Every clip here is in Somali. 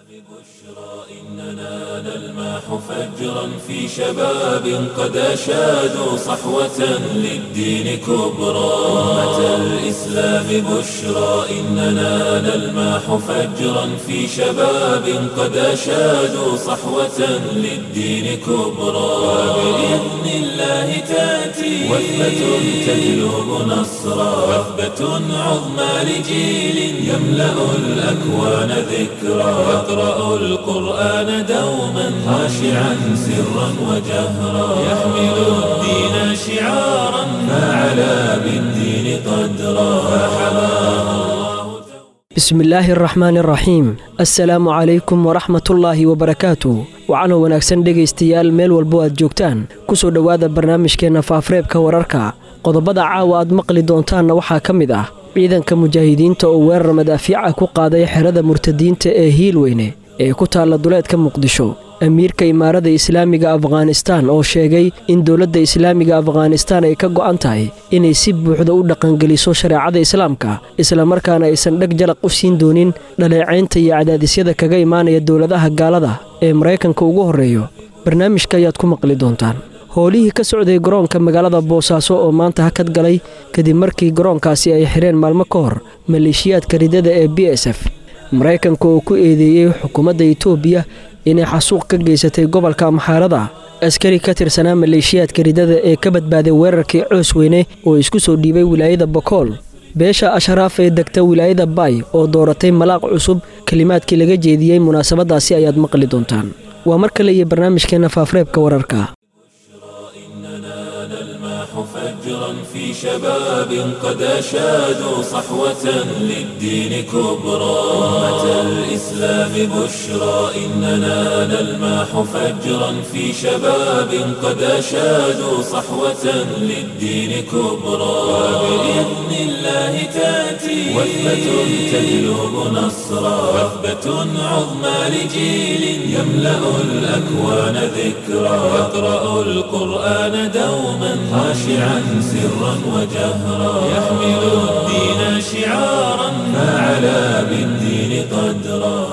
إننا نلمح فجرا في شباب قد أشادوا صحوة للدين كبرى أمة الإسلام بشرى إننا نلمح فجرا في شباب قد أشادوا صحوة للدين كبرى وبإذن الله تأتي وثبة تجلب نصرا وثبة عظمى لجيل يملأ الأكوان ذكرى يقرأ القرآن دوما خاشعا سرا وجهرا يحمل الدين شعارا فعلى بالدين قدرا فحماه الله bismi illaahi araxmaani araxiim assalaamu calaykum waraxmatullaahi wabarakaatu waxaanoo wanaagsan dhegaystayaal meel walbo aad joogtaan ku soo dhowaada barnaamijkeenna faafreebka wararka qodobada caawa aad maqli doontaanna waxaa ka mid ah ciidanka mujaahidiinta oo weerar madaafiica ku qaaday xerada murtadiinta ee hiilweyne ee ku taalla duleedka muqdisho amiirka imaarada islaamiga afghanistaan oo sheegay in dowladda islaamiga afghanistaan ay ka go'an tahay inay si buuxda u dhaqangeliso shareecada islaamka islamarkaana aysan dheg jalaq u siin doonin dhaleecaynta iyo cadaadisyada kaga imaanaya dowladaha gaalada ee maraykanka ugu horreeyo barnaamijka ayaad ku maqli doontaan howlihii ka socday garoonka magaalada boosaaso oo maanta hakad galay kadib markii garoonkaasi ay xidheen maalmo ka hor maleeshiyaadka ridada ee b s f maraykanka oo ku eedeeyey xukuumadda itoobiya inay xasuuq ka geysatay gobolka amxaarada askari ka tirsanaa maleeshiyaadka ridada ee ka badbaaday weerarkii coos weyne oo isku soo dhiibay wilaayada bokool beesha ashraaf ee degta wilaayada baay oo dooratay malaaq cusub kelimaadkii laga jeediyey munaasabadaasi ayaad maqli doontaan waa mar kale iyo barnaamijkeenna faafreebka wararka فجرا في شباب قد أشادوا صحوة للدين كبرى أمة الإسلام بشرى إننا نلمح فجرا في شباب قد أشادوا صحوة للدين كبرى وبإذن الله تأتي وثبة تجلب نصرا وثبة عظمى لجيل يملأ الأكوان ذكرى يقرأ القرآن دوما خاشعا سرا وجهرا يحمل الدين شعارا فعلى بالدين قدرا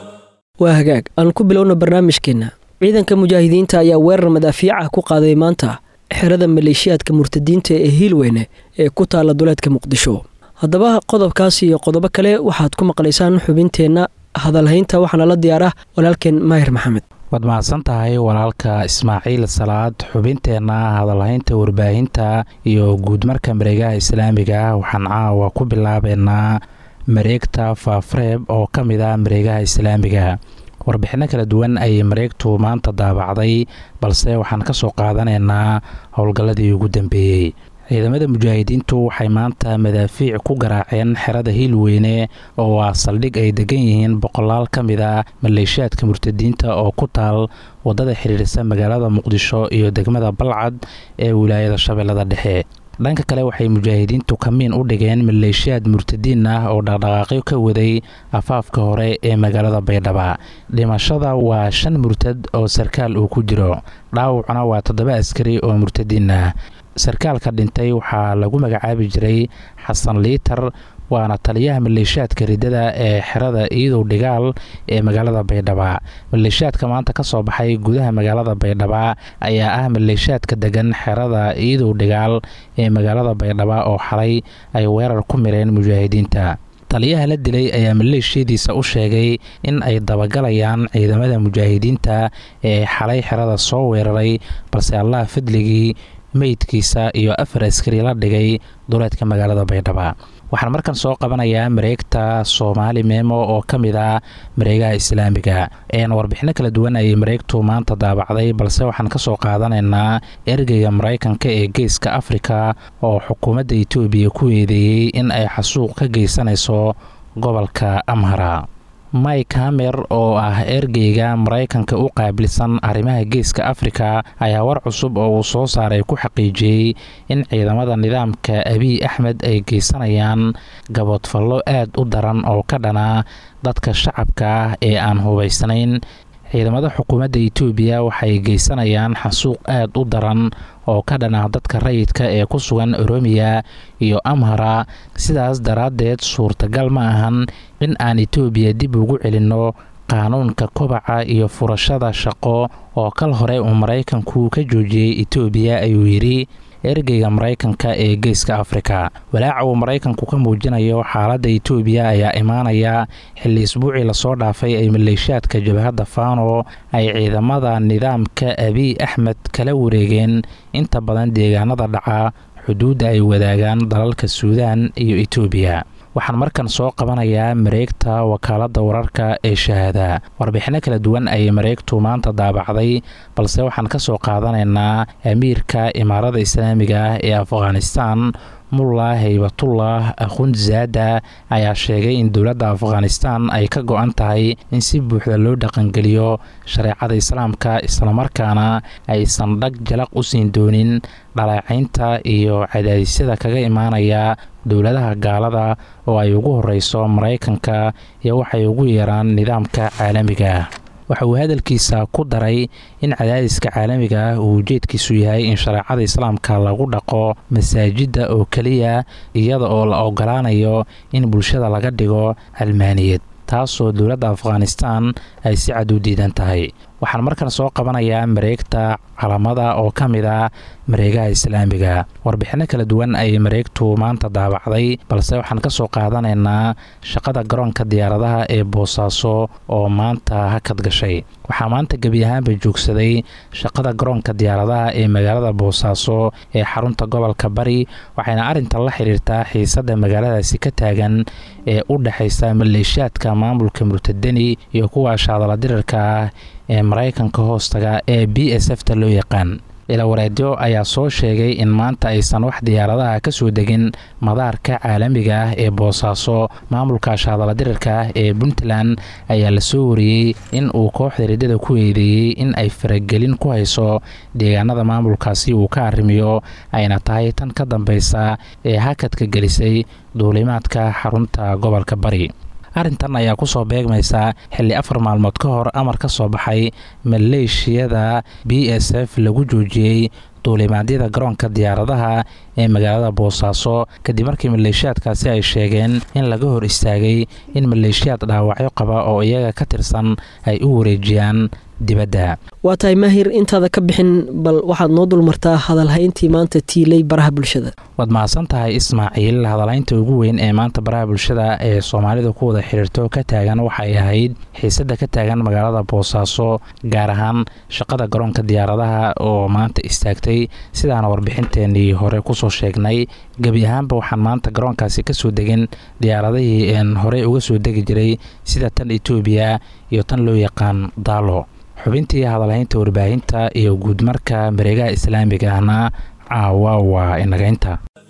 waa hagaag aan ku bilowna barnaamijkeenna ciidanka mujaahidiinta ayaa weerar madaafiica ku qaaday maanta xerada maleeshiyaadka murtadiinta ee hiilweyne ee ku taalla duleedka muqdisho haddaba qodobkaas iyo qodobo kale waxaad ku maqlaysaan xubinteenna hadalhaynta waxaana la diyaar ah walaalkeen maahir maxamed waad mahadsan tahay walaalka ismaaciil salaad xubinteenna hadalhaynta warbaahinta iyo guudmarka mareegaha islaamiga waxaan caawa ku bilaabeynaa mareegta faafreeb oo ka mid ah mareegaha islaamiga warbixinno kala duwan ayay mareegtu maanta daabacday balse waxaan ka soo qaadanaynaa howlgalladii ugu dambeeyey ciidamada mujaahidiintu waxay maanta madaafiic ku garaaceen xerada hiilweyne oo ah saldhig ay degan yihiin boqolaal ka mid a maleeshiyaadka murtadiinta oo ku taal waddada xiriirisa magaalada muqdisho iyo degmada balcad ee wilaayada shabeellada dhexe dhanka kale waxay mujaahidiintu kamiin u dhigeen maleeshiyaad murtadiin ah oo dhaqdhaqaaqyo ka waday afaafka hore ee magaalada baydhaba dhimashada waa shan murtad oo sarkaal uu ku jiro dhaawacuna waa toddoba askari oo murtadiin ah sarkaalka dhintay waxaa lagu magacaabi jiray xasan liitar waana taliyaha maleeshiyaadka ridada ee xerada iidow dhigaal ee magaalada baydhaba maleeshiyaadka maanta ka soo baxay gudaha magaalada baydhaba ayaa ah maleeshiyaadka degan xerada iidow dhigaal ee magaalada baydhaba oo xalay ay weerar ku mireen mujaahidiinta taliyaha la dilay ayaa maleeshiyadiisa u sheegay in ay dabagalayaan ciidamada mujaahidiinta ee xalay xerada soo weeraray balse allah fadligii meydkiisa iyo afar askari la dhigay duleedka magaalada baydhaba waxaan markan soo qabanayaa mareegta soomaali meemo oo ka mid ah mareegaha islaamiga warbixino kala duwan ayay mareegtu maanta daabacday balse waxaan ka soo qaadanaynaa ergeyga maraykanka ee geeska afrika oo xukuumadda itoobiya ku eedeeyey in ay xasuuq ka geysanayso gobolka amhara mike hamer oo ah ergeyga maraykanka u qaabilsan arrimaha geeska afrika ayaa war cusub oo uu soo saaray ku xaqiijiyey in ciidamada nidaamka abiy axmed ay geysanayaan gaboodfallo aad u daran oo ka dhana dadka shacabka ah ee aan hubaysnayn ciidamada xukuumadda itoobiya waxay geysanayaan xasuuq aad u daran oo ka dhana dadka rayidka ee ku sugan oromiya iyo amhara sidaas daraaddeed suurtagal ma ahan in aan itoobiya dib ugu celinno qaanuunka kobaca iyo furashada shaqo oo kal hore uu maraykanku ka joojiyey etoobiya ayuu yidhi ergeyga maraykanka ee geeska afrika walaaca uu maraykanku ka muujinayo xaaladda etoobiya ayaa imaanaya xilli isbuucii lasoo dhaafay ay maleeshiyaadka jabhadda fano ay ciidamada nidaamka abiy axmed kala wareegeen inta badan deegaanada dhaca xuduudda ay wadaagaan dalalka suudaan iyo etoobiya waxaan markan soo qabanayaa mareegta wakaaladda wararka ee shahaada warbixinno kala duwan ayay mareegtu maanta daabacday balse waxaan ka soo qaadanaynaa amiirka imaarada islaamiga ah ee afghanistan mulla haybatullah akhundzaada ayaa sheegay in dowladda afghanistan ay ka go-an tahay in si buuxda loo dhaqangeliyo shareecada islaamka islamarkaana aysan dhag jalaq u siin doonin dhaleecaynta iyo cadaadisyada kaga imaanaya dowladaha gaalada oo ay ugu horeyso maraykanka iyo waxay ugu yeeraan nidaamka caalamiga ah waxa uu hadalkiisa ku daray in cadaadiska caalamiga ah uu ujeedkiisu yahay in shareecada islaamka lagu dhaqo masaajidda oo keliya iyada oo la ogolaanayo in bulshada laga dhigo calmaaniyad taasoo dowladda afghanistan ay si cad u diidan tahay waxaan markan soo qabanayaa mareegta calamada oo ka mid ah mareegaha islaamiga warbixinno kala duwan ayay mareegtu maanta daabacday balse waxaan ka soo qaadanaynaa shaqada garoonka diyaaradaha ee boosaaso oo maanta hakad gashay waxaa maanta gebi ahaanba joogsaday shaqada garoonka diyaaradaha ee magaalada boosaaso ee xarunta gobolka bari waxayna arrintan la xiriirtaa xiisadda magaaladaasi ka taagan ee u dhexaysa maleeshiyaadka maamulka murtadeni iyo kuwa shaadala dirirka ah ee maraykanka hoostaga ee b s f ta loo yaqaan ilawareedyo ayaa soo sheegay in maanta aysan wax diyaaradaha ka soo degin madaarka caalamiga ah ee boosaaso maamulka shaadala dirirka ah ee puntland ayaa lasoo wariyey in uu kooxda riddada ku eedeeyey in ay faragelin ku hayso deegaanada maamulkaasi uu ka arrimiyo ayna tahay tan ka dambeysa ee hakadka gelisay duulimaadka xarunta gobolka bari arrintan ayaa kusoo beegmaysa xilli afar maalmood ka hor amar ka soo baxay maleeshiyada b s f lagu joojiyey duulimaadyada garoonka diyaaradaha ee magaalada boosaaso kadib markii maleeshiyaadkaasi ay sheegeen in laga hor istaagay in maleeshiyaad dhaawacyo qaba oo iyaga ka tirsan ay u wareejiyaan dibadda waa tahay maahir intaada ka bixin bal waxaad noo dulmartaa hadalhayntii maanta tiilay baraha bulshada waad mahadsan tahay ismaaciil hadalhaynta ugu weyn ee maanta baraha bulshada ee soomaalida ku wada xiriirto ka taagan waxay ahayd xiisadda ka taagan magaalada boosaaso gaar ahaan shaqada garoonka diyaaradaha oo maanta istaagtay sidaana warbixinteenii hore kusoo sheegnay gebi ahaanba waxaan maanta garoonkaasi kasoo degin diyaaradihii een horey uga soo degi jiray sida tan etoobiya iyo tan loo yaqaan daalo xubintii hadalhaynta warbaahinta iyo guudmarka mareegaha islaamiga ahna caawa waa inagaynta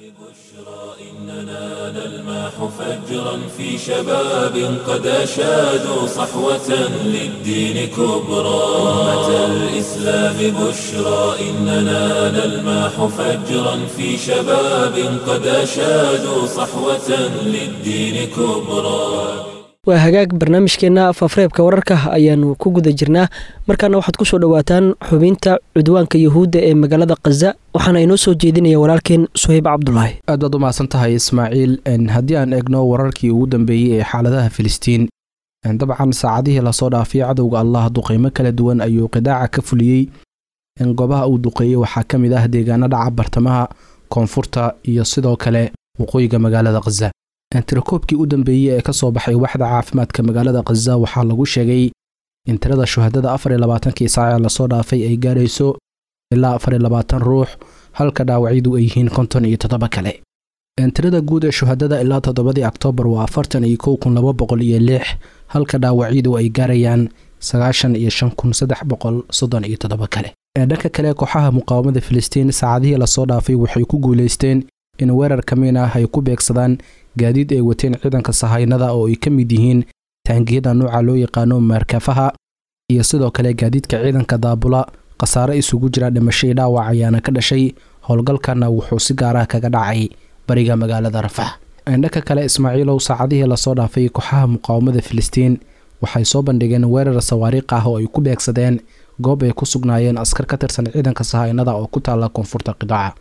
فجرا في شباب قد أشادوا صحوة للدين كبرى أمة الإسلام بشرى إننا نلماح فجرا في شباب قد أشادوا صحوة للدين كبرى waa hagaag barnaamijkeenna fafreebka wararka ayaanu ku guda jirnaa markaana waxaad ku soo dhowaataan xubinta cudwaanka yuhuudda ee magaalada khaza waxaana inoo soo jeedinaya walaalkeen suhayb cabdulaahi aad baad u mahadsan tahay ismaaciil haddii aan eegno wararkii ugu dambeeyey ee xaaladaha filistiin dabcan saacadihii lasoo dhaafay cadowga allah duqeymo kala duwan ayuu qidaaca ka fuliyey goobaha uu duqeeyey waxaa ka mid ah deegaano dhaca bartamaha koonfurta iyo sidoo kale waqooyiga magaalada khaza tirakoobkii u dambeeyey ee ka soo baxay waxda caafimaadka magaalada khaza waxaa lagu sheegay in tirada shuhadada afar iyo labaatankii saac ee lasoo dhaafay ay gaarayso ilaa afar iyo labaatan ruux halka dhaawacyadu ay yihiin konton iyo toddoba kale tirada guud ee shuhadada ilaa toddobadii oktoobar waa afartan iyo kow kun laba boqol iyo lix halka dhaawacyadu ay gaarayaan sagaashan iyo shan kun saddex boqol soddon iyo toddoba kale dhanka kale kooxaha muqaawamada filistiin saacadihii lasoo dhaafay waxay ku guulaysteen in weerar ka mid ah ay ku beegsadaan gaadiid ay wateen ciidanka sahaynada oo ay ka mid yihiin taangiyada nooca loo yaqaano maarkafaha iyo sidoo kale gaadiidka ciidanka daabula khasaare isugu jira dhimasho iyo dhaawac ayaana ka dhashay howlgalkana wuxuu si gaarah kaga dhacay bariga magaalada rafax dhanka kale ismaaciilow saacadihii lasoo dhaafay kooxaha muqaawamada filistiin waxay soo bandhigeen weerar sawaariikh ah oo ay ku beegsadeen goob ay ku sugnaayeen askar ka tirsan ciidanka sahaynada oo ku taalla koonfurta qidaaca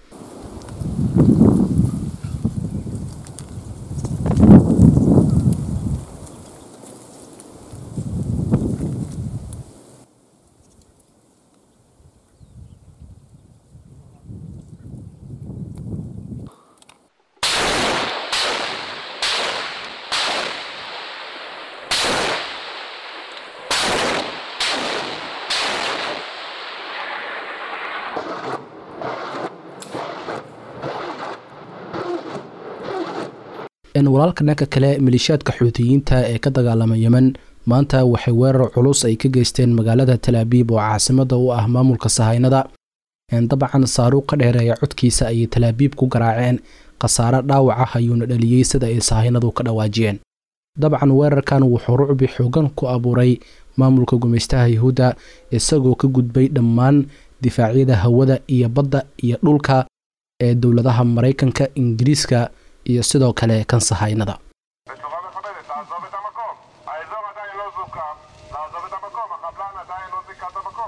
walaalka dhanka kale maleeshiyaadka xuutiyiinta ee ka dagaalama yemen maanta waxay weerar culus ay ka geysteen magaalada talaabiib oo caasimada u ah maamulka sahaynada dabcan saaruuq ka dheereeya codkiisa ayay talaabiib ku garaaceen khasaare dhaawac ah ayuuna dhaliyey sida ay sahaynadu ka dhawaajiyeen dabcan weerarkan wuxuu rucbi xoogan ku abuuray maamulka gumaystaha yuhuudda isagoo ka gudbay dhammaan difaacyada hawada iyo badda iyo dhulka ee dowladaha maraykanka ingiriiska iyo sidoo kale kan sahaynada בצורה מכבדת, לעזוב את המקום. האזור עדיין לא זוכר, לעזוב את המקום, החבלן עדיין לא זיכה את המקום.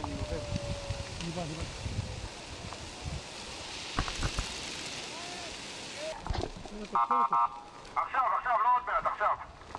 עכשיו, עכשיו, לא עוד מעט, עכשיו.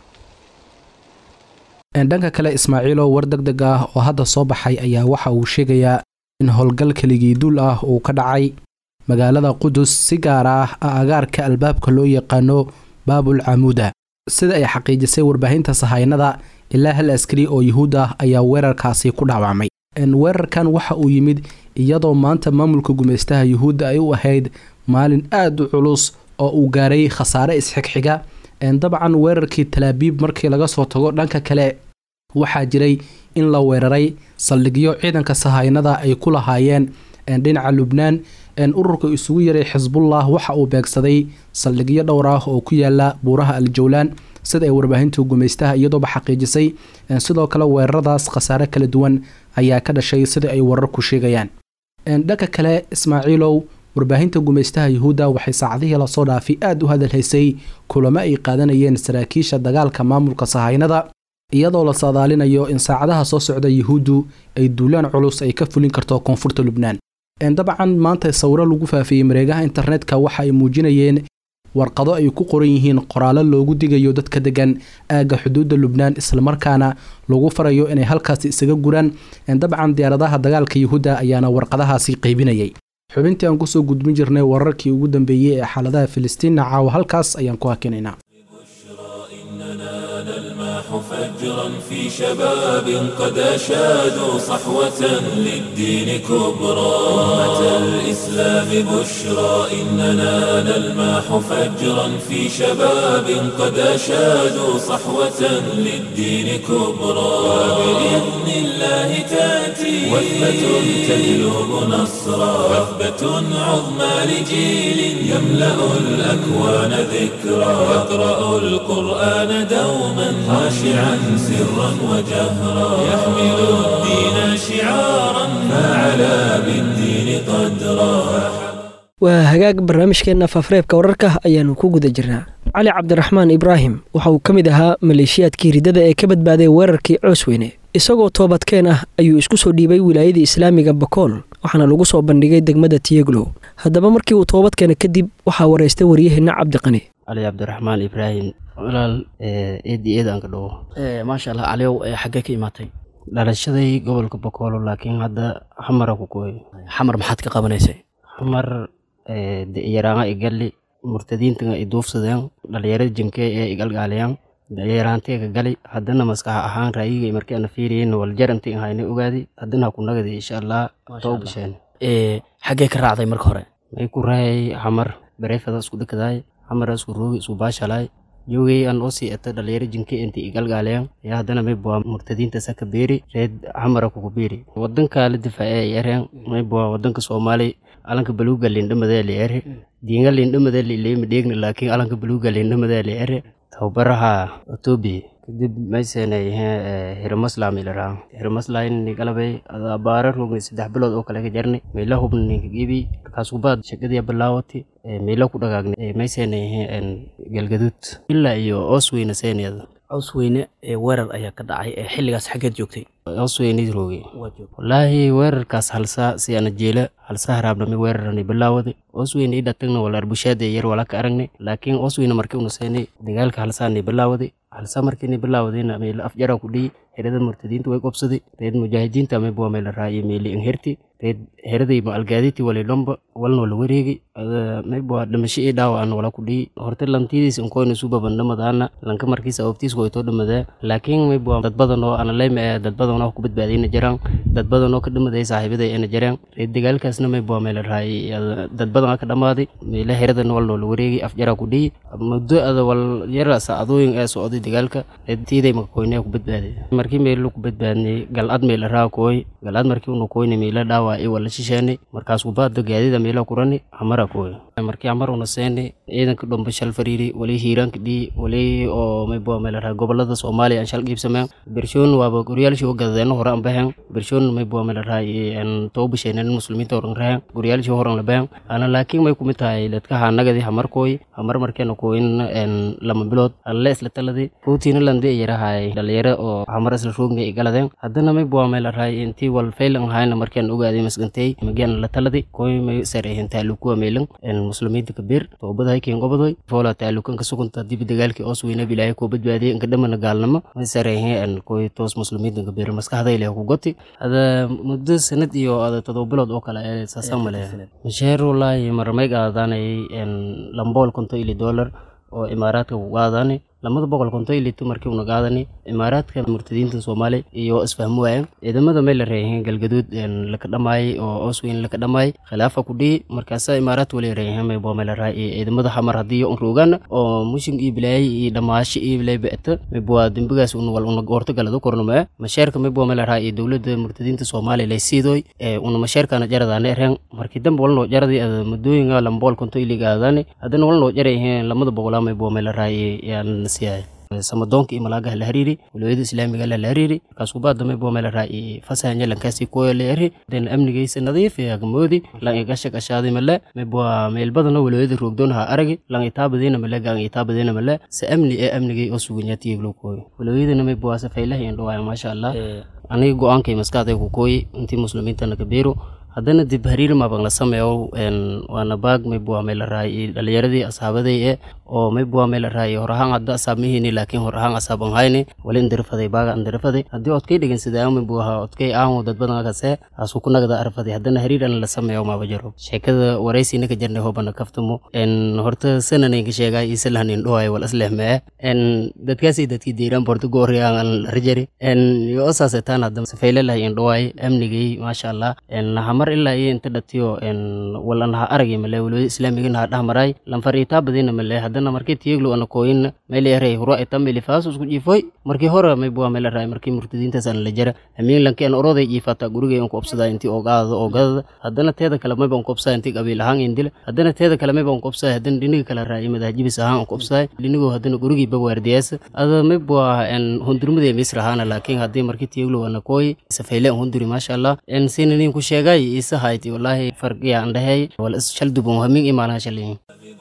dhanka kale ismaaciilo war deg deg ah oo hadda soo baxay ayaa waxa uu sheegayaa in howlgal keligii duul ah uu ka dhacay magaalada qudus si gaar ah agaarka albaabka loo yaqaano baabul camuuda sida ay xaqiijisay warbaahinta sahaynada ilaa hal askari oo yuhuud ah ayaa weerarkaasi ku dhaawacmay weerarkan waxa uu yimid iyadoo maanta maamulka gumaystaha yuhuudda ay u ahayd maalin aad u culus oo uu gaaray khasaare isxigxiga dabcan weerarkii talaabiib markii laga soo tago dhanka kale waxaa jiray in la weeraray saldhigyo ciidanka sahaynada ay ku lahaayeen dhinaca lubnaan ururka isugu yaray xisbullah waxa uu beegsaday saldhigyo dhowr ah oo ku yaala buuraha aljawlaan sida ay warbaahinta gumaystaha iyadooba xaqiijisay sidoo kale weeraradaas khasaare kala duwan ayaa ka dhashay sida ay wararku sheegayaan dhanka kale ismaaciilow warbaahinta gumaystaha yuhuudda waxay saacadihii lasoo dhaafay aad u hadalhaysay kulamo ay qaadanayeen saraakiisha dagaalka maamulka sahaynada iyadoo la saadaalinayo in saacadaha soo socda yuhuuddu ay duulaan culus ay ka fulin karto koonfurta lubnaan dabcan maanta sawiro lagu faafiyey mareegaha internetka waxa ay muujinayeen warqado ay ku qoran yihiin qoraallo loogu digayo dadka degan aagga xuduudda lubnaan islamarkaana lagu farayo inay halkaasi isaga guraan dabcan diyaaradaha dagaalka yuhuudda ayaana warqadahaasi qaybinayay xubintii aan kusoo gudbin jirnay wararkii ugu dambeeyey ee xaaladaha filistiinna caawa halkaas ayaan ku hakinaynaa فجرا في شباب قد أشادوا صحوة للدين كبرى أمة الإسلام بشرى إننا نلماح فجرا في شباب قد أشادوا صحوة للدين كبرى وبإذن الله تأتي وثبة تجلب نصرا وثبة عظمى لجيل يملأ الأكوان ذكرى يقرأ القرآن دوما خاشعا سرا وجهرا يحمل الدين شعارا فعلى بالدين قدرا waa hagaag barnaamijkeenna faafareebka wararka ayaannu ku guda jirnaa cali cabdiraxmaan ibraahim waxa uu ka mid ahaa maleeshiyaadkii riddada ee ka badbaaday weerarkii coosweyne isagoo toobadkeen ah ayuu isku soo dhiibay wilaayadii islaamiga bakool waxaana lagu soo bandhigay degmada tiyeglow haddaba markii uu toobadkeena kadib waxaa wareystay waryaheenna cabdiqani cali cabdiraxmaan ibraahim walaal eedi eed aan ka dhawo maasha allah caliyow xaggee ka imaatay dhalashaday gobolka bakoolo laakiin hadda xamara ku gooyo xamar maxaad ka qabanaysay xamar yaraanga igali murtadiinta i duufsadeen dhalinyarada jinkee ee igalgaaliyaan yaraanteega gali haddana maskax ahaan raayiga markaana fiiriyen waljaranti hayna ogaadi haddana ku nagadi insha allah too bisheen xaggee ka raacday marka hore may ku raayay xamar bareefada isku dhikadaay xamara isku roogi isku baashalaay joogay aan oo sii eta dhalinyaro jinke inta igalgaaliyaan ayaa haddana may buwaa murtadiinta saka beeri reed xamara kugu beeri wadanka la difaace ay ereen may buwaa wadanka soomaali alanka baluuga lindhamadee li ere diinga lindhamadee lileema dheegna laakiin alanka baluuga lindhamadee li ere tababaraha etoobiya kadib maysenay hiramaslam ilaraa hiramaslam nigalabay abaara rogni saddex bilood oo kale ka jarni meela hubna ninka gibi markaas kubaad shaqadii bilaawati meela ku dhagaagni maysenay galgaduud ilaa iyo oosweyna seeneeda coosweyne ee weerar ayaa ka dhacay ee xilligaas xaggeed joogtay oosweyni rooge wallaahi weerarkaas halsaa si ana jeela halsa haraabnami weerarani bilaawadi oosweyne idhatagna wala arbushaada yar wala ka aragnay laakiin oosweyne markii una seenay dagaalka halsaani bilaawadi halsa markiini bilaawdayna meel afjara ku dhiyi herada murtadiinta way qobsaday reed mujaahidiinta mayb waa meel raaye meeli inherti reed heraday ma algaaditi wali dhomba walnoo la wareegi mayb waa dhimasho ii dhaawacna wala ku dhiyi horte lantidiis inkoyna su babandhamadaana lanka markiisa awabtiis waytoo dhamadaa laakiin mayb waa dad badan oo analeyma ee dad badan oo ku badbaadayna jiraan dad badan oo ka dhamaday saaxiibaday ayna jiraan reed dagaalkaasna mayb waa meel raaye dad badan ka dhamaaday meela heradana walnoo la wareegi afjara ku dhiyi muddo ada wal yara saacadooyin ee socday dagaalka reed tiiday makakoynee ku badbaaday markii meelo ku badbaadnay galcad meela raa kooy galcad markii unu koyna meela dhaawac i wala shisheene markaas kubaada gaadida meela kurani amara kooy markii amar una seene ciidanka dhomba shal fariiri wali hiiraanka dhii wali oo maybo meela raa gobolada soomaaliya aan shal qiibsameen bershoon waaba goryaalshii u gadadeena hore aan bahen bershoon maybo meela raa toba bisheeneen muslimiinta horan rahen goryaalshii horan la bahen ana laakiin may kumid tahay dadkaha nagadi hamar kooy hamar markeena kooyin lama bilood alle isla taladi ruutiina lande yarahay dhalinyaro oo hamar isla roogna galadeen haddana may bua meel araay intii wal faylan ahayna markaan ogaaday masgantay magian la taladi koy may sareehen taalukuwa meelan muslimiinta kabeer toobadahay keen gobodoy foola taalukan ka sugunta dibi dagaalkii oos weyna bilaahay koo badbaadiyay inka dhamana gaalnimo may sareehen koy toos muslimiinta kabeer maskaxday leh ku goti ada muddo sanad iyo ada todoba bilood oo kale ee saasa male masheer wallaahi marmay qaadaanay lambool konto ili dollar oo imaaraadka ku qaadaanay lamada boqol konto ilito markii una qaadani imaaraadka murtadiinta soomaaliya iyo isfahmo waayeen ciidamada may la reeyeen galgaduud laka dhamaayay oo osweyn laka dhamaayay khilaafa ku dhihi markaasa imaaraad wali reeyeen may boo may la raay ciidamada xamar haddii un roogaan oo mushin iyo bilaayay iyo dhamaashi iyo bilay ba'ta may boo dembigaas un wal una goorto galado kornama masheerka may boo may la raay dowladda murtadiinta soomaaliya lay siidoy una masheerkana jaradaane reen markii dambe walnoo jaradii ada muddooyinka lambool konto iliga aadaani haddana walnoo jarayeen lamada boqolaa may boo may la raay yaan samadoonka iyo malaagaha la hariiri walooyada islaamiga la hariiri markaas kubaadamay boo meel raa fasahanya lankaasi kuwa la yari den amnigaysa nadiif agamoodi lang igasha gashaadi male mebwa meel badano walooyada roogdoonaha aragi lang itaabadiina male gang itaabadiina male se amni ee amnigay oo suganyaatiyaglo kooyo walooyadana mebwa safaylaha indhowaaya maasha allah aniga go-aankay maskaxday ku kooyi intii muslimiintana kabeero haddana dib hariir mabang la sameeyo waana baag mayb waa meel la raay dhalinyaradii asxaabaday e oo mayb waa meel la raay hor ahaan hadda asaab mihini laakiin hor ahaan asaab an hayni wali indirafaday baaga indirafaday haddii odkay dhegeysadaa mayb waa odkay aamo dad badan akase asu ku nagada arfaday haddana hariir an la sameeyo maaba jaro sheekada waraysiina ka jarnay hobana kaftamo horta sananayn ka sheegay isalhan indhohay wal aslehmee dadkaasi dadkii diiraan borto gooriyaan an rajari yo osaasetaan hadda safaylalah indhohay amnigay maasha allah mar ilaa iyo inta dhatiyo wala naha aragi male walwada islaamiga naha dhahmaray lanfar itaa badina male haddana markii tiyeglo ana kooyin meel yaray hura ita meli faaso isku jiifoy markii hore may bua meel raay markii murtadiintaas ana la jara amiin lanki ana oroday jiifata gurigay an ku obsadaa intii ogaadada ogadada haddana teeda kale mayba an ku obsadaa intii qabiil ahaan indila haddana teeda kale mayba an ku obsadaa haddana dhiniga kale raay madahjibis ahaan an ku obsadaa dhinigoo haddana gurigii bawaardiyaasa ada may bua hundurmada misr ahaana laakiin haddii markii tiyeglo ana kooyi safayle an hunduri maasha allah sinanin ku sheegay isa hayti wallahi farqiya andhahay wal is shal dubon hamin imaanaha shalayin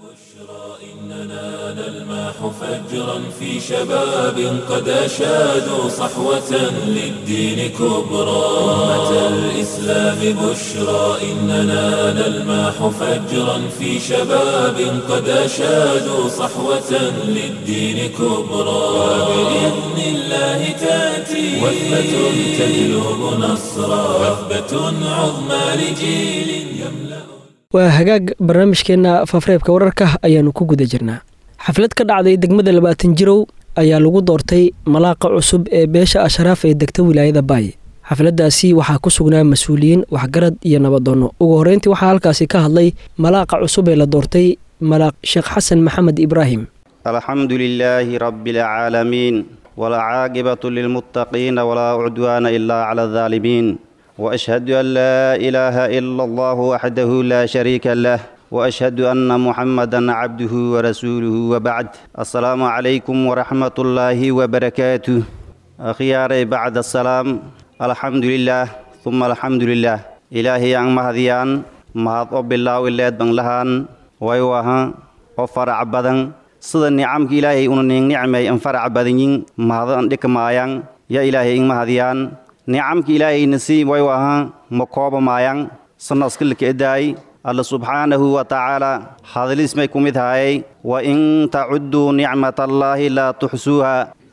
نلماح فجرا في شباب قد أشادوا صحوة للدين كبرى أمة الإسلام بشرى إننا نلماح فجرا في شباب قد أشادوا صحوة للدين كبرى وبإذن الله تأتي وثبة تجلب نصرا وثبة عظمى لجيل يملأ waa hagaag barnaamijkeenna fafreebka wararka ayaannu ku guda jirnaa xaflad ka dhacday degmada labaatan jirow ayaa lagu doortay malaaqa cusub ee beesha ashraaf ee degta wilaayada baay xafladdaasi waxaa ku sugnaa mas-uuliyiin waxgarad iyo nabadoonno ugu horreyntii waxaa halkaasi ka hadlay malaaqa cusub ee la doortay malaaq sheekh xasan maxamed ibraahim alxamdu lilaahi rabbi alcaalamiin walcaaqibatu lilmuttaqiina walaa cudwaana ilaa cala aldaalimiin واشهد ان لا اله الا الله وحده لا شريك له واشهد ان محمدا عبده ورسوله وبعد السلام عليكم ورحمه الله وبركاته اخياري بعد السلام الحمد لله ثم الحمد لله الهي ان مهديان mahad oo bilaaw ileed ban lahaan way wahan oo farac badan sida nicamka ilaahay una ning nicmay an farac badanyin mahadan dhikmaayang ya ilaahay in mahadiyaan nicamka ilaahay nasiib way wahan ma kooba maayang sanaskilka edaay alla subxaanahu wa tacaala hadlis may ku mid haayay wa in tacudduu nicmatallaahi laa tuxsuuha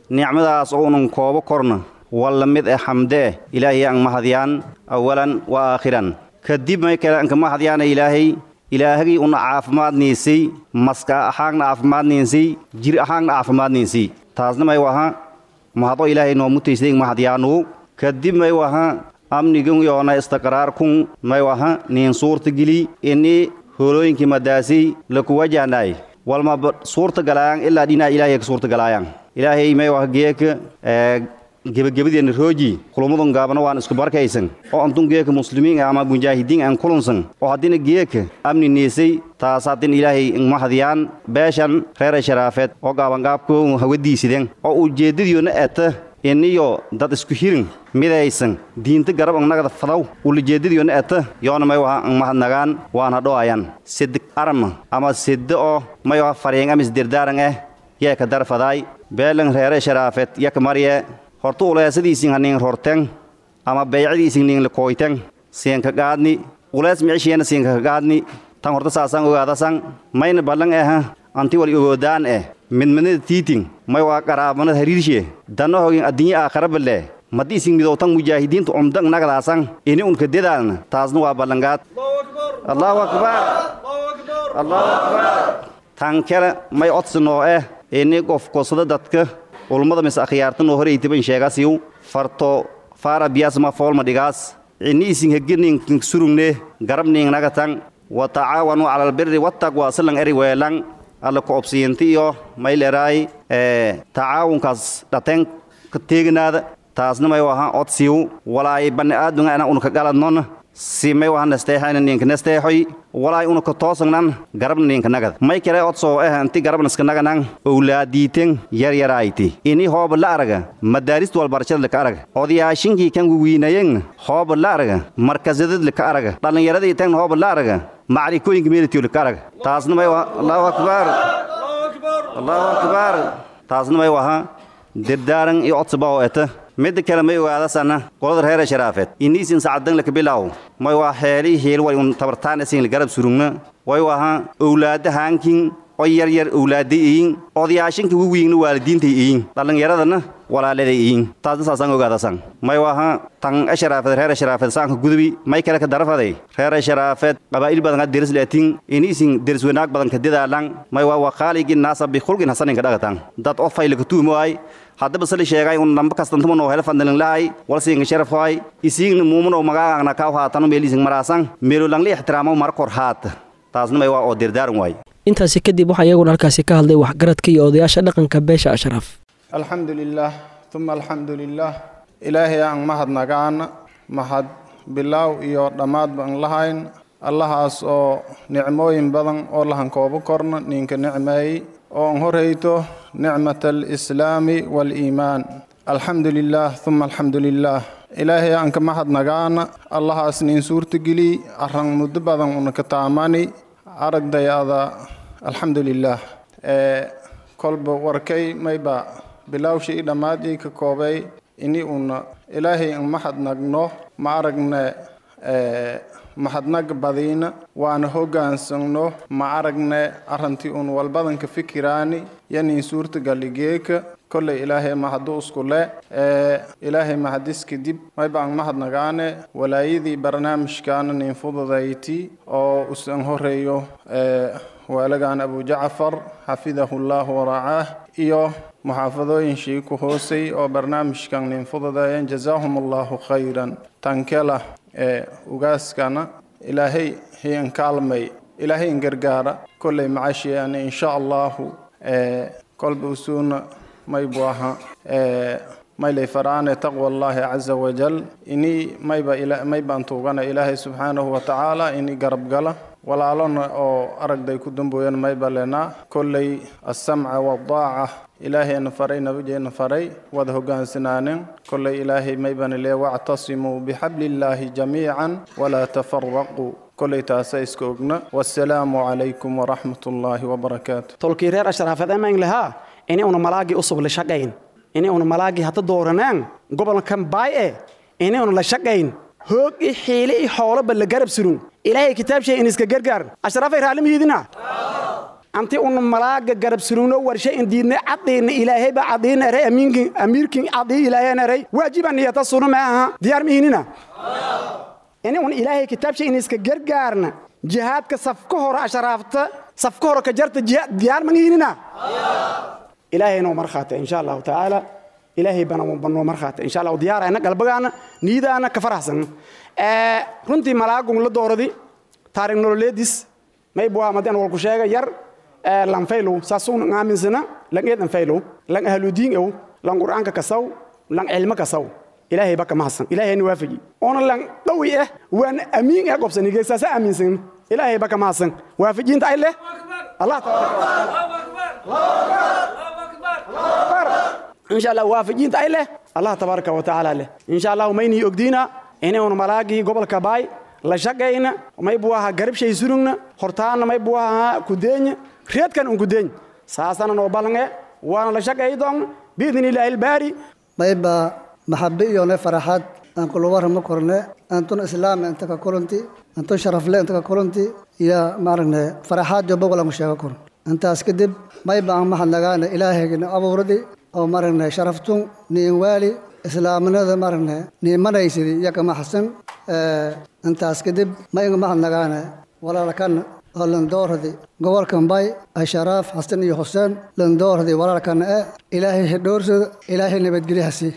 nicmadaas oo unan koobo korna walla mid eh xamde eh ilaahay aan mahadyaan awalan wa aakhiran kadib may kale anka mahadyaana ilaahay ilaahagii una caafimaadniisay maska ahaagna caafimaadniisay jir ahaagna caafimaadniisay taasna may waha mahado ilaahay noomutaysay mahadyaanu kadib may waha amnigan yoona istiqraarkun may waha niin suurta geli ini hoolooyinkii madaasay laku wajahnaay walma suurta galaayaan ilaa dhinaa ilaahay ka suurta galaayaan ilaahay may waha geeka gebagabadeenna rooji kulummadun gaabana waan isku barkaysan oo antun geeka muslimiin ama mujaahidiin aan kulunsan oo haddina geeka amni niisay taas haddin ilaahay mahadiyaan beeshan reera sharaafeed oo gaabangaabku hawadiisideen oo ujeeddadiyoona eta iniyo dad isku hirin midaysan diinta garab angnagada fadaw ulijeeddadiyoona eta yoona may waha ang mahadnagaan waana dho'ayan sedi arma ama sedde oo may waha fariyang amis dirdaaran eh yeeka darfadaay beelan reere sharaafeed yaka marye horta uleesadiisin hanin rorten ama beycadiisin nin lakooyten siinka gaadni ulees micishiena siinka gaadni tan horta saasan ogaadasan mayna ballan eha anti wal ogoodaan eh midmadnada tiitin may waa qaraabanad hariirshe danna hogin addinya aakharaballe maddi isin midowtan mujaahidiinta umdan nagadaasan ini unka dedaalna taasna waa ballangaad allahu akbar allahu akbar tan kale may odsinoo eh ini qof kosada dadka ulmada mis akhyaartan oo horeytiban sheegasiyu farto faara biyaasma foolma dhigaas ini isin heginin surugne garabning nagatan wa tacaawanu cala albirri wattaqwa silan eri weelan alla ku obsiyinti iyo mayleraay tacaawunkaas dhateen ka teeginaada taasna may waha odsiyu walaay bani aadunga ana unka galadnon si may waha nesteexayna ninka nesteexoy walaay unaka toosagnan garabna ninka nagad may kale odsoo eh anti garabnaska naganan owlaadiiten yaryarayti ini hooba la araga madaaristu walbarashada laka araga odayaashinkii kan wiwiinayen hooba la araga markazadad laka araga dhallinyaradii tan hooba la araga macrikooyinka meelitiyo laka araga taasna may waha allahu akbar allahu akbar taasna may waha dirdaaran iyo codsaba oo eta midda kale may ogaadasana qolada reera sharaafeed iniisin sacdan laka bilaaw may waa heelii heel way un tabartaan isin garab surugna way waha owlaada haankin oo yaryar owlaaday iyin odayaashinka wiwiingna waalidiintay iyin dhallinyaradana walaaladay iyin taasna saasaan ogaadasan may waha tan asharaafeed reera sharaafeed saanka gudubi may kale ka darafaday reera sharaafeed qabaa'il badan ka deris laatin iniisin deris wanaag badan ka dedaalan may waa waqaaligin naasa bikhulqin hasaninka dhagatan dad oo faylaka tuumoay haddaba sali sheegay un namba kastantuma noo hela fandalin lahay walsiinga sharaf hoy isiingna muumanoo magaagna kaw haatano meeliising maraasan meelo langli ixtiraamo mar kor haata taasna may waa oo dirdaaran waay intaasi kadib waxaa iyaguna halkaasi ka hadlay waxgaradka iyo odayaasha dhaqanka beesha ashraaf alxamdu lilaah uma alxamdu lilaah ilaahay aan mahadnagaan mahad bilaaw iyo dhammaad baan lahayn allahaas oo nicmooyin badan oo lahan koobo korna ninka nicmeeyey oo an horayto nicmat alislaami waaliimaan alxamdu lilaah uma alxamdu lilaah ilaahay aan ka mahadnagaana allahaas nin suurtageli arran muddo badan una ka taamani aragdayada alxamdu lilaah kolba warkay mayba bilawshii dhammaadii ka koobay ini una ilaahay an mahadnagno ma aragne mahadnag badiina waana hogaansagno ma aragne arrantii un walbadanka fikiraani yanin suurtagaligeeka kolley ilaahay mahadu iskule ilaahay mahadis kadib mayba an mahadnagaane walaayadii barnaamijkaana nin fududayti oo usan horeeyo waalagan abu jacfar xafidahu llahu waracaah iyo muxaafadooyinshii ku hoosay oo barnaamijkan nin fududeeyeen jazaahum allahu khayran tankela ee ugaaskana ilaahay hiyan kaalmay ilaahay in gargaara kolley macashiyaana insha allahu kolba usuuna maybu aha maylay faraane taqwa allahi caza wajal ini mayba maybaan tuugana ilaahay subxaanahu watacaala ini garab gala walaalona oo aragday ku dambooyan mayba lenaa kolley alsamca waaldaaca ilaahayna faray nabigeena faray wada hogaansanaaneen kolley ilaahay maybana lee wactasimuu bixabliillaahi jamiican walaa tafaraquu kolley taasa iska ogna wassalaamu calaykum waraxmat ullaahi wabarakaatu tolkii reer ashraafeed emayn lahaa ini una malaagii usub la shaqayn ini una malaagii hadda dooranaan gobolkan baay e ini una la shaqayn hoog i xiile i xooloba la garab surun ilaahay kitaab shay in iska gargaar ashraafay raalimihiidina anti unu malaaga garab surugno warshe indiidne cadiina ilaahayba cadiina eray amiinkin amiirkin cadii ilaahayna eray waajiba niyata sunu ma aha diyaar mihinina ini un ilaahay kitaabsha in iska gargaarna jihaadka safka hore asharaafta safka hore ka jarta jihaad diyaar mangihinina ilaahay noo markhaata insha allahu tacaala ilaahay bana banoo markhaata insha allahu diyaarayna galbagaana niyadaana ka faraxsan runtii malaagun la dooradi taariikh nololeedis maybuwa madan walku sheega yar lan faylow saasuun aaminsana lan eedan faylow lan ahludiin ow lan qur'aanka kasaw lan cilmo kasaw ilaahay baka mahadsan ilaahayna waafaji oona lan dhawi ah waan amiin ah qobsanige saasa aaminsan ilaahay baka mahadsan waafajiinta ay leh allah insha allah waafajiinta ay leh allah tabaaraka wa tacaala leh insha allahu maynii ogdiina inaynu malaagii gobolka baay la shaqayna maybu ahaa garabshay surugna hortaana maybu ahaa kudeenya reedkan un kudeeny saasana noo ballange waana la shaqay doon biidni ilaahi albaari mayba maxabe iyone faraxad aan kuluwarama korne antun islaam inta ka kulanti antun sharafle inta ka kulanti iyo maaragne faraxaad jo bogolanku sheego kor intaas kadib mayba aan mahadnagaane ilaahaygina abuuradi oo maaragne sharaftun niin waali islaamnimada maaragne niimanaysidi iyo kama xasan intaas kadib ma inga mahadnagaane walaalkan oo landooradi gobolkan bay asharaaf xasan iyo xuseen landooradi walaalkan e ilaahay hedhoorsada ilaahay nabadgelyahasi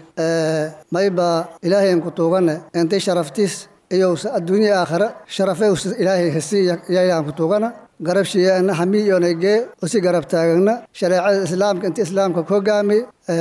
mayba ilaahay ku tuugane intay sharaftiis iyo adduunya aakhira sharafe ilaahay hasi yayaan ku tuugana garabshiyaana hamiiyonagee usi garab taagana shareecada islaamka inta islaamka ku hogaami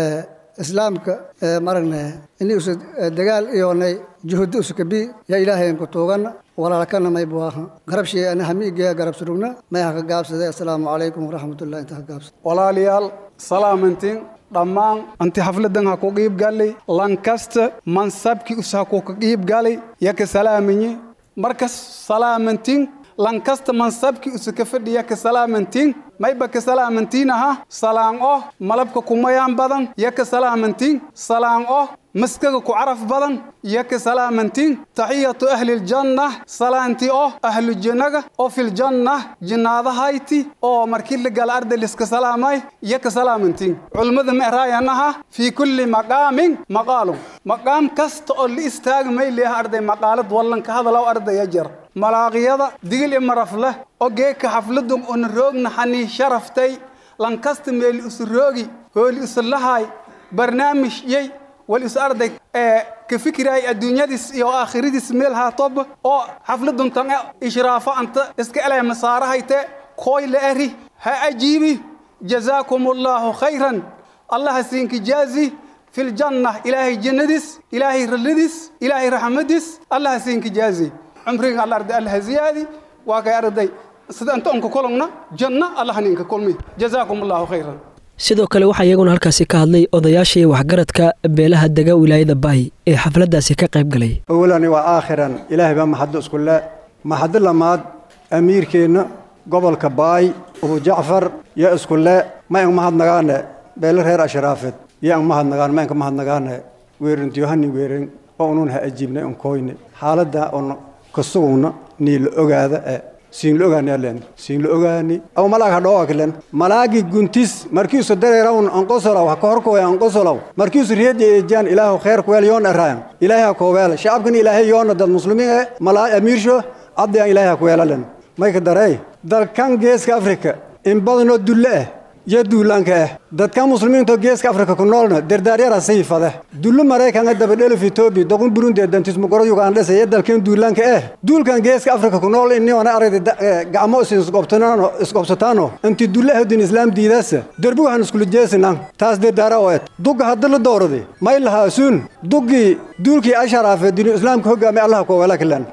islaamka maragne ini usa dagaal iyonay juhudi usakabi ya ilaahayn ku tuugana walaalkana maybu aha garabshiyaana hamiigeya garab surugna may haka gaabsade assalaamu calaykum waraxmatullahi inta ka gaabsade walaalayaal salaamantiin dhammaan anti xafladan ha ku qiib galay lankasta mansabkii us ha ku ka qiib galay yaka salaaminye markas salaamantiin lankasta mansabkii usa ka fadhiya ka salaamantiin mayba ka salaamantiin aha salaan oh malabka kumayaan badan yaka salaamantiin salaan oh maskaga ku caraf badan yaka salaamantiin taxiyatu ahliljanna salaanti oh ahlu jannaga oo filjanna jinnaadahayti oo markii la gala arday liska salaamay yaka salaamantiin culmada ma eraayanaha fii kulli maqaamin maqaalun maqaam kasta oo la istaaga may leeyaha arday maqaalad wallanka hadalaw ardaya jar malaaqiyada digil i marafleh oo geeka xafladun una roogna xanii sharaftay lankasta meeli isu roogi hooli isu lahaay barnaamij yey wal is arday ee ka fikiraay adduunyadiis iyo aakhiradiis meel haatoba oo xafladun tan ishraafo anta iska elay masaarahayte kooy la eri ha ajiibi jazaakum allaahu khayran allaha siinki jaazi في الجنة إلهي جندس إلهي رلدس إلهي رحمدس الله سينك جازي عمرك الله أرضي الله زيادي واقع أرضي سيدا أنت أنك كلنا جنة الله نينك كلمي جزاكم الله خيرا sidoo kale waxaa iyaguna halkaasi ka hadlay odayaashii waxgaradka beelaha dega wilaayada baay ee xafladdaasi ka qayb galay awalani waa aakhiran ilaahay baa maxaddo iskule maxaddo lamaad amiirkeenna gobolka baay abu jacfar yo iskule ma ang mahadnagaane beelo reer ashraafeed yo ang mahadnagaan ma ang ka mahadnagaane weerintiyohani weeren oo unun ha ajiibnay un koyne xaaladda un kasuguna nii la ogaada e siin la ogaani alen siin la ogaani aw malaag hadhoo akilen malaagi guntis markiisu dareerawn anqosolaw ha kahorkoya anqosolaw markiisu reedya eejaan ilaahu kheer kuweel yoon eraayan ilaahay ha kooweel shacabkan ilaahay yoona dad muslimiin e malaa amiirsho addiyan ilaahay ha kuweelalen mayka darey dalkan geeska afrika in badanoo dulle ah iyo duulaanka ah dadkan muslimiinto geeska afrika ku noolna dardaaryara sayfade dullu maraykanka dabadhelif etoobiya doqun burundi dantismugoro yugandhesa iyo dalkan duulaanka ah duulkan geeska afrika ku nool iniona aragda gacmo isqobsataano inti dulle hodin islaam diidaasa derbi waxaan iskula jeesinan taas dardaara oo et dugga hadda la dooradi may lahaasuun duggii duulkii asharaafe dinu islaamka hogaamay allaha kuwala kilan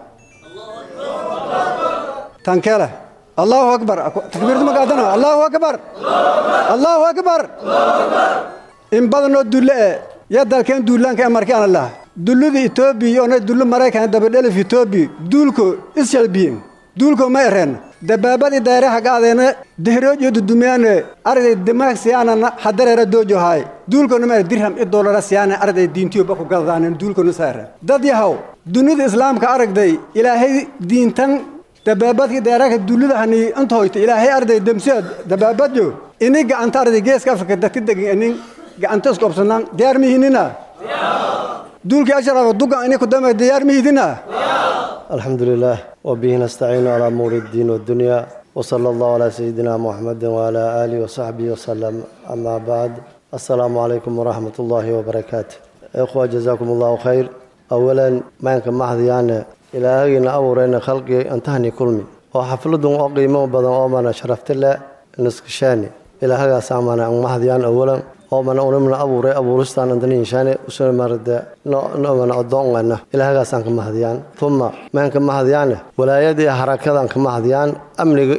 tankele allahu akbar takbiirta magaadana allahu akbar allahu akbar in badanoo dulle e ya dalkeen duulaanka ee markaan laha dullada etoobiya ona dullo maraykan dabadhelif etoobiya duulko isjalbiyen duulko ma ereen dabaabadii dayraha gaadeena dehroojo dudumiyaane arday dimaag siyaanana hadareera doojo haay duulkona ma dirham i dolara siyaane arday diintiyo baku gadadaanen duulkona sa ereen dad yahaw dunida islaamka aragday ilaahay diintan dabaabadkii deeraka dullida hani inta hoyta ilaahay arday demsiya dabaabadyo ini gacanta arday geeska afrika dadka degan inin gacanta isku obsanaan diyaar mihinina duulkii ashrafa dugan ini kudama diyaar mihidina الحمد لله وبه نستعين على أمور الدين والدنيا وصلى الله على سيدنا محمد وعلى آله وصحبه وسلم أما بعد السلام عليكم ورحمة الله وبركاته إخوة جزاكم الله خير أولا ما يمكن محضيانا إلى هنا أورين خلقي أنتهني كلمي وحفلدهم أقيموا بدن أمانا شرفت الله نسكشاني إلى هذا سامنا محضيان أولا oo mana unamna abuuray abuuristaan andaniinshaane usuna marade nomana odoongana ilaahagaasaan ka mahadiyaan uma maan ka mahadiyaane walaayadii harakadaan ka mahadiyaan amniga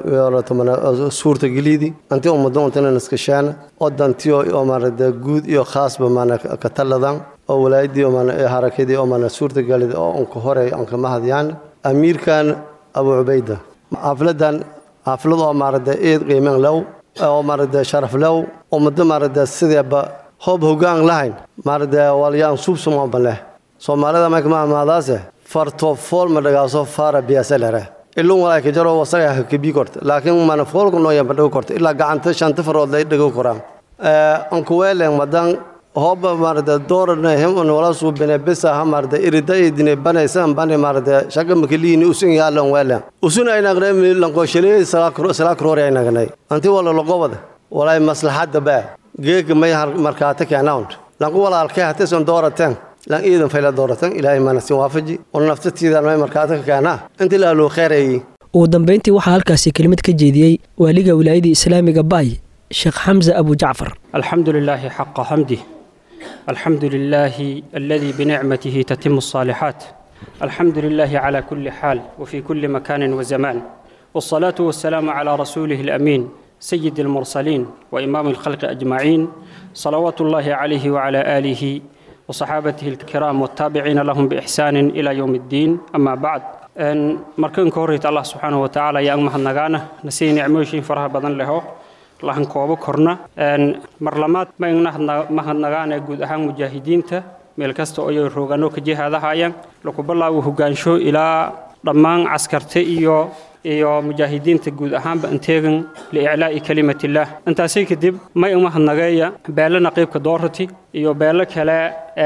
iyo suurtageliydii anti ummadda untana naskashaana oo dantiyo oo marade guud iyo khaasba mana ka taladan oo walaayadii mana harakadii oo mana suurtagelid oo unka horey aan ka mahadiyaan amiirkan abu cubayda xafladan xaflad oo marade eed qiimen low oo marade sharaf low ummado marade sideeba hoob hogaan lahayn marade walyaan subsumaba leh soomaalida marka maamaadaase farto fool ma dhagaaso fara biyase lere ilun walaay ka jaro wasaga ha kabi korta laakiin mana foolku noo yamba dhago korta ilaa gacanta shanta farood lay dhago koraan ankuweelen madan hoob marade doorana hem un wala suubine bisa ha marade irida idine banaysan bane marade shaga makaliini usun yaalan weelen usun aynagnay lanqooshaley salaakrori aynagnay anti wala logobada walay maslaxadda baa geega may markaata keenaund lanku walaalkay hateson doorateen lan iidan fayla dooratan ilaahay mana sin waafaji on naftatiidan may markaata ka keenaa inti laaluu kheyrayi ugu dambayntii waxaa halkaasi kelimad ka jeediyey waaliga wilaayadii islaamiga baay sheekh xamse abu jacfar الحمد لله حق حمده الحمد لله الذي بنعمته تتم الصالحات الحمد لله على كل حال وفي كل مكان وزمان والصلاة والسلام على رسوله الأمين سيد المرسلين وإمام الخلق أجمعين صلوات الله عليه وعلى آله وصحابته الكرام والتابعين لهم بإحسان إلى يوم الدين أما بعد أن مركن كوريت الله سبحانه وتعالى يا أمها النغانة نسي نعموشين فرها بدن له lahan koobo korna mar labaad mahadnagaane guud ahaan mujaahidiinta meel kasta oo ay roogano ka jihaadahayaan lagu bilaabo hogaansho ilaa dhammaan caskarta iyo iyo mujaahidiinta guud ahaanba inteegan liiclaa'i kalimatillah intaasi kadib may umahadnageeya beelana qaybka doorati iyo beelo kale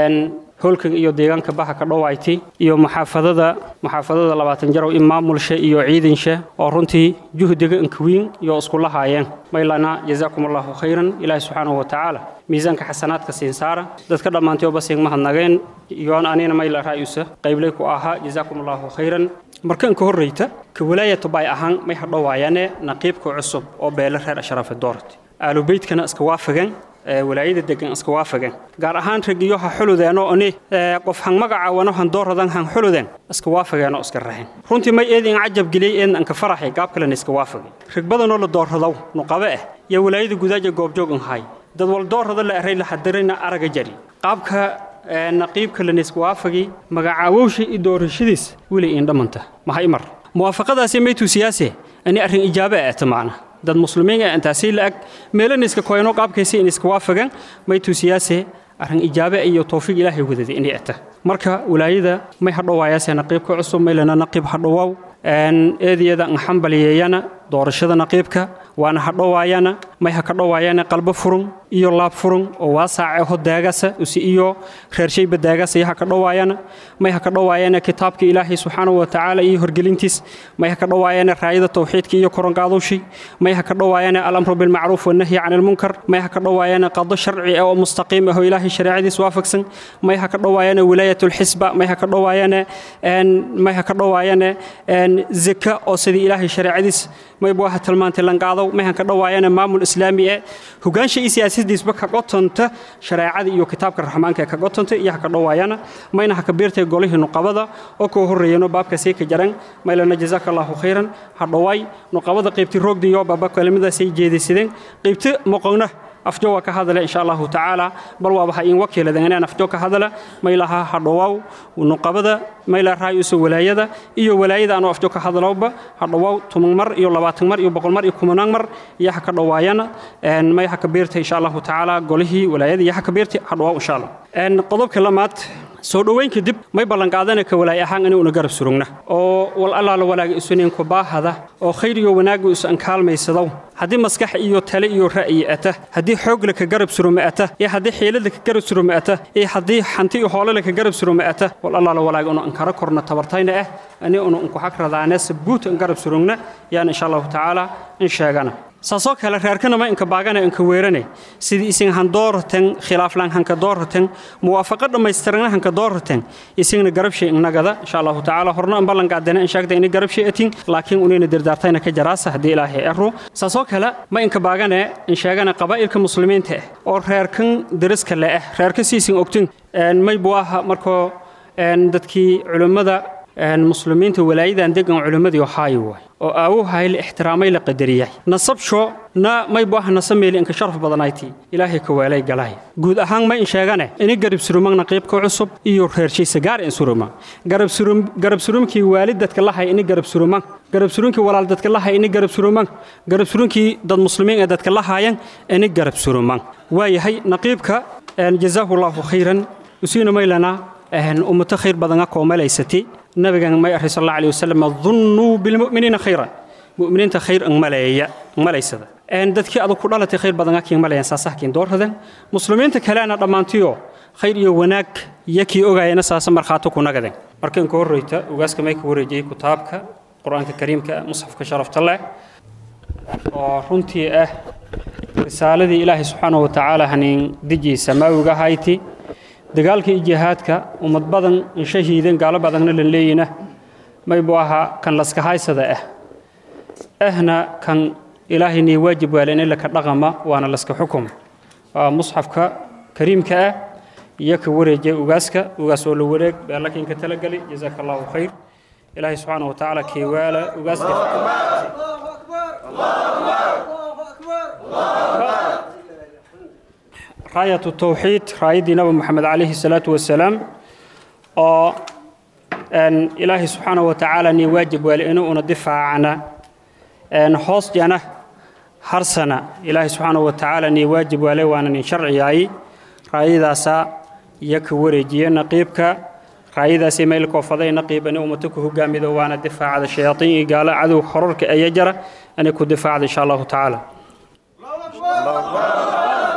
holkan iyo deegaanka baha ka dhowayti iyo muxaafadada muxaafadada labaatan jarow in maamulsha iyo ciidansha oo runtii juhdiga inkawiin iyo isku lahaayeen maylana jazaakum allahu khayran ilaahi subxaanahu wa tacaala miisaanka xasanaadka siin saara dadka dhammaantay oo basiin mahadnageen iyoon anina mayla raayusa qayblay ku ahaa jazaakum allahu khayran markan ka horreyta ka walaayatu bay ahaan may hadhowaayane naqiibka cusub oo beelo reer ashraafe doorati aalubeydkana iska waafagan walaayada degan iska waafagan gaar ahaan ragiyo ha xuludeen oo ani qof han magacaawano han dooradan han xuludeen iska waafageen oo iska raxeen runtii may eedin cajab geliyay eedn anka faraxay gaab kalena iska waafagay rag badanoo la doorradow nuqabe ah iyo walaayada gudaaja goobjoog un hay dad wal doorrada la eray la hadirayna araga jari qaabka naqiibka lana iska waafagay magacaawowsha iyo doorashadiis weli in dhammanta maha imar muwaafaqadaasi maytuu siyaase ani arrin ijaabe ah tamaana dad muslimiin ah intaasi la ag meelana iska koyno qaabkaysa in iska waafagan maytuu siyaase arrin ijaabe iyo towfiiq ilaahay wadada inay ata marka walaayada may hadhowaayaase naqiibka cusub maylana naqiib hadhowaaw eediyada nxambaliyeeyana doorashada naqiibka waana hadhowaayana may ha ka dhowaayana qalbo furun iyo laab furun oo waasaace ho daagasa usi iyo reershayba daagasa iyo ha ka dhowaayana may ha ka dhowaayana kitaabka ilaahay subxaanahu wa tacaala iyo horgelintiis may ha ka dhowaayana raayada towxiidka iyo korongaadowshi may ha ka dhowaayana alamru bilmacruuf wannahyi can ilmunkar may ha ka dhowaayana qado sharci oo mustaqiim ah oo ilaahay shareecadiis waafaqsan may ha ka dhowaayana wilaayatulxisba may ha ka dhowaayana may ha ka dhowaayana zaka oo sidii ilaahay shareecadiis mayba waxa tilmaantay lanqaadow mayhan ka dhowaayana maamul islaami ee hogaansha iyo siyaasadiisba ka qotonta shareecada iyo kitaabka raxmaanka ee ka qotonta iyo ha ka dhowaayana mayna ha ka biirtay golihii nuqabada oo koo horreeyano baabka sii ka jaran maylana jazaaka allahu khayran ha dhowaay nuqabada qaybti roogdiyo baaba kelimadaasay jeedisadeen qaybti moqonna afjo waa ka hadale insha allahu tacaala bal waaba ha in wakiiladan inaan afjo ka hadala maylaha hadhowaaw nuqabada mayla raayusa walaayada iyo walaayada anoo afjo ka hadalowba hadhowaaw toban mar iyo labaatan mar iyo boqol mar iyo kumanaan mar iyo ha ka dhowaayana may ha ka biirta insha allahu tacaala golihii walaayada iyo ha ka biirta hadhowaaw insha allah qodobka lamaad soo dhoweyn kadib may ballanqaadana ka walaay ahaan inuuna garab surugna oo wal allaala walaaga isunayn ku baahada oo khayr iyo wanaagga isu ankaalmaysadow haddii maskax iyo tale iyo ra'yi ata haddii xoogle ka garab suruma ata iyo haddii xiilada ka garab suruma ata iyo haddii hanti iyo hoolale ka garab suruma ata wal allaala walaaga unu ankara korna tabartayna ah ani unu unku xag radaane sabuut an garab surugna yaan insha allahu tacaala in sheegana saasoo kale reerkanama inka baagana inka weerane sidii isin handoorten khilaaflaan hanka doorten muwaafaqo dhammaystirana hanka doorten isingna garabshay innagada insha allahu tacaala horna an ballanqaadana in sheegda inay garabshay atin laakiin unayna dirdaartayna ka jaraasa haddii ilaahay ero saasoo kale ma inka baagane in sheegana qabaa'ilka muslimiinta ah oo reerkan deriska le ah reerka siisin ogtin may buu aha markoo dadkii culimmada muslimiinta walaayadan degan culimmadii ohaayo waay oo aawuhay la ixtiraamay la qadariyay nasabsho na may bu ah nasameeli inka sharaf badanayti ilaahay ka weelay galay guud ahaan ma in sheegane ini garab surumagna qaybka cusub iyo reershiisa gaar in suruma garab surum garab surumkii waalid dadka lahay ini garab surumang garab surumkii walaal dadka lahay ini garab surumang garab surumkii dad muslimiin ee dadka lahaayan ini garab surumang waayahay naqiibka jazaahu allahu khayran usiina maylana ummato khayr badan akoo malaysati nabigan may array sal alla alih wasalam dunnuu bilmu'miniina khayran mu'miniinta khayr ang maleeya ang malaysada dadkii adag ku dhalatay khayr badan akiin malayan saasahkiin doorradan muslimiinta kalena dhammaantiyo khayr iyo wanaag yakii ogaayana saasa markhaato ku nagaden marka inka horreyta ugaaska may ka wareejiyey kitaabka qur-aanka kariimka musxafka sharafta leh oo runtii ah risaaladii ilaahay subxaanahu wa tacaala hanin dijii samaawiga hayti dagaalka iyo jihaadka ummad badan in shahiiden gaalo badanna lan leeyina may buu ahaa kan laska haysada ah ahna kan ilaahay nii waajib waale in laka dhaqama waana laska xukum waa musxafka kariimka ah iyo ka wareejiya ugaaska ugaas oo la wareeg beelakiinka talagali jazaaka allahu khayr ilaahay subxaana wa tacaala keewaala ugaaska راية التوحيد رايدي نبي محمد عليه الصلاة والسلام أو أن إلهي سبحانه وتعالى ني واجب ولأنه ندفع عنا أن حوص جنا هرسنا إلهي سبحانه وتعالى ني واجب ولي وأنا نشرعي أي رايدا سا يك ورجي نقيبك رايدا سي ميلك وفضي نقيب أن أمتك هو جامد وأنا دفاع على الشياطين قال عدو حررك أي يجرى أن يكون دفاع إن شاء الله تعالى الله أكبر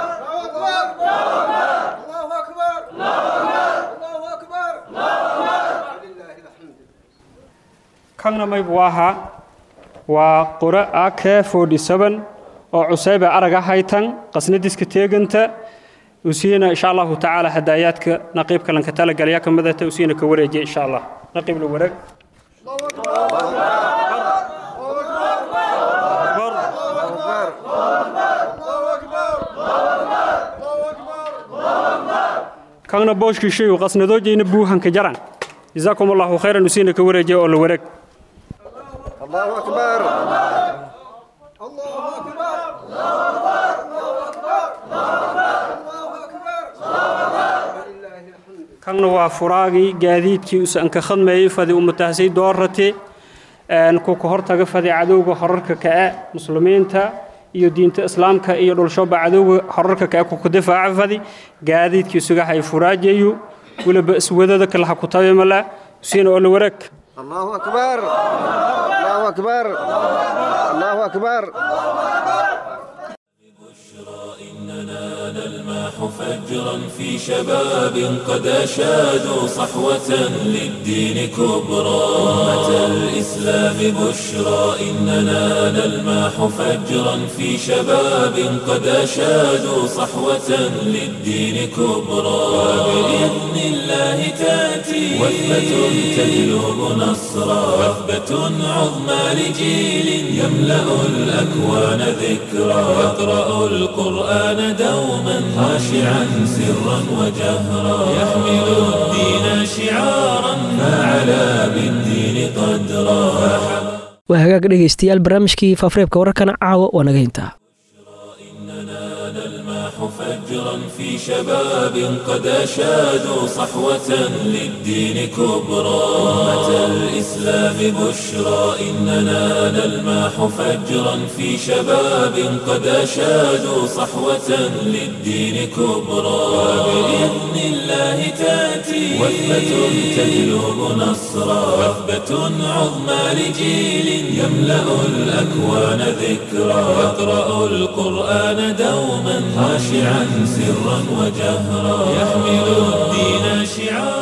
kanna maybu ahaa waa qura ak oo cusayba araga haytan qasnadiska teeganta usiina insha allahu tacaala hadaayaadka naqiibka lanka talagalaya ka midata usiina ka wareejiya insha allah naqiib la wareeg kanna booshkii shayu qasnadoojayna buuhanka jaran جزاكم الله خيرا نسينا كورجي ولا ورق الله أكبر كان هو فراغي جديد كي أنك خدمة فدي أمتهسي دورتي أن كوك هرتا فدي عدو حررك كأ مسلمين تا iyo diinta islaamka iyo dhulshoba cadowga xorarka ka ku difaaca fadi gaadiidkii sugahay furaajayu weliba iswadada kale ha ku tabeemala siina oo la wareeg الله أكبر الله أكبر الله أكبر نلماح فجرا في شباب قد أشادوا صحوة للدين كبرى أمة الإسلام بشرى إننا نلماح فجرا في شباب قد أشادوا صحوة للدين كبرى وبإذن الله تأتي وثبة تجلب نصرا وثبة عظمى لجيل يملأ الأكوان ذكرى يقرأ القرآن دوما خاشعا سرا وجهرا يحمل الدين شعارا فعلى بالدين قدرا waa hagaag dhegaystayaal barnaamijkii faafareebka wararkana caawa waa naga hintaa نلمح فجرا في شباب قد أشادوا صحوة للدين كبرى أمة الإسلام بشرى إننا نلمح فجرا في شباب قد أشادوا صحوة للدين كبرى وبإذن الله تأتي وثبة تجلب نصرا وثبة عظمى لجيل يملأ الأكوان ذكرا يقرأ القرآن دوما خاشعا سرا وجهرا يحمل الدين شعارا